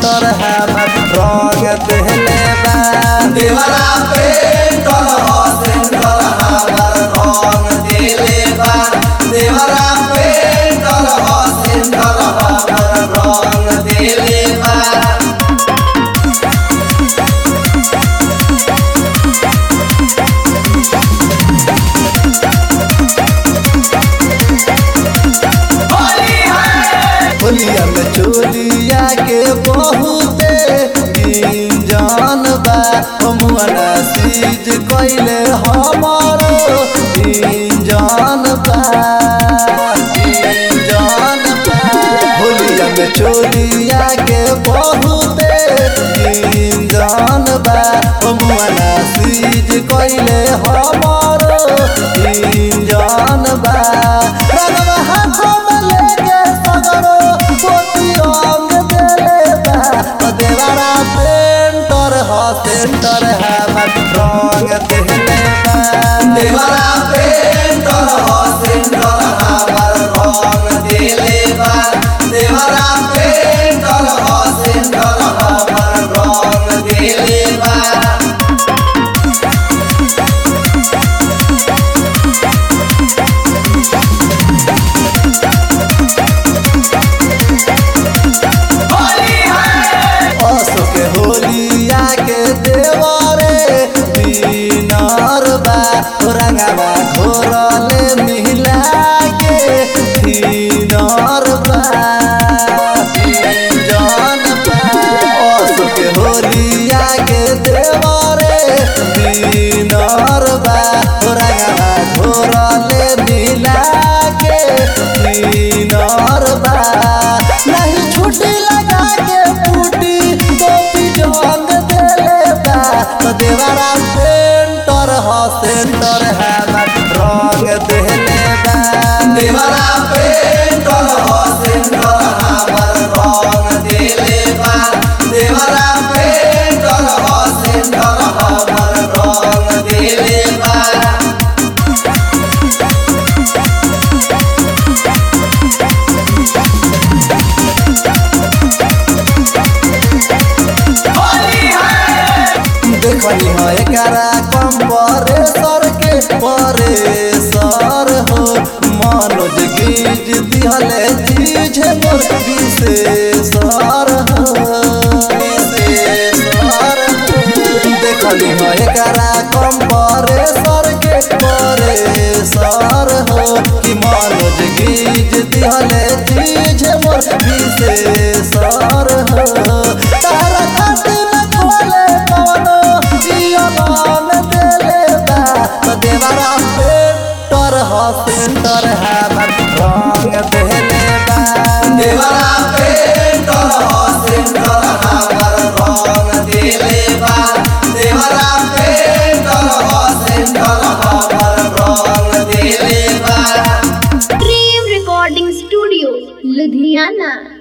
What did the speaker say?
Centre हमर रंग देले बा देवरा पेंटर हो सेंटर हमार रंग देले बा देवरा पेंटर हो सेंटर हमार रंग देले बा होली है होलिया में चोलिया के बहुते इंजन बा हमुआना सीज कइले हमारो इंजन बा इंजन बा होलिया में चोलिया के बहुते इंजन बा हमुआना सीज कइले हमारो इंजन बा रंगवा हाथों में लेके सगरो पोती रंग देले बा ओ देवारा पेंटर ह सेंटर हमर रंग देले बा देवरा पेंटर हो सेंटर हमार रंग देले बा देवरा पेंटर हो सेंटर हमार रंग देले बा होली है अशोक होलिया के देवरे दीनार बा रंगवा घोरले मिला के दीनार बा जान बा अशोक होलिया के देवरे दीनार बा रंगवा घोरले मिला के दीनार बा नहीं छुट्टी लगा के बूटी टोपी जंग देले बा तो देवारा पेंटर ह सेंटर हमर रंग देले बा देवरा पेंटर हो सेंटर हमार रंग देले बा देवरा पेंटर हो सेंटर हमार रंग देले बा होली है देखनी है एकरा कंप्रेसर के परेसर हो मनोज गीज दिहले चीज मोर विशेषर हो विशेषर हो देखनी है एकरा कंप्रेसर के परेसर हो कि मनोज गीज दिहले चीज मोर विशेषर हो तारा काटी में खोले कवनो जियमान देले बा तो देवरा पेंटर ह सेंटर हमर रंग देले बा देवरा पेंटर हो सेंटर हमार रंग देले बा देवरा पेंटर हो सेंटर हमार रंग देले बा Dream Recording Studio, Ludhiana.